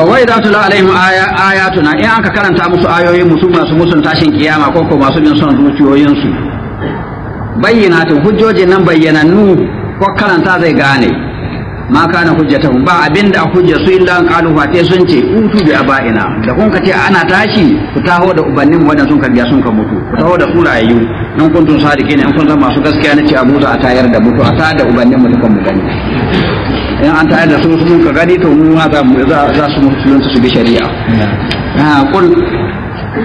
wai da tula alaihim ayatuna in aka karanta musu ayoyin musu masu musun tashin kiyama ko ko masu bin son zuciyoyinsu bayyanatin hujjojin nan bayyanannu ko karanta zai gane ma kana hujjatahum ba abinda hujja su illa an qalu fa sun ce utu bi abaina da kun kace ana tashi ku taho da ubannin wadan sun karbiya sun ka mutu ku taho da surayyu nan kuntum sadiqin in kun zama masu gaskiya nace abu za a tayar da mutu a tayar da ubannin mu dukan mu gani in an tayar da su sun ka gani to mu za mu za su musulunta su bi shari'a ha kul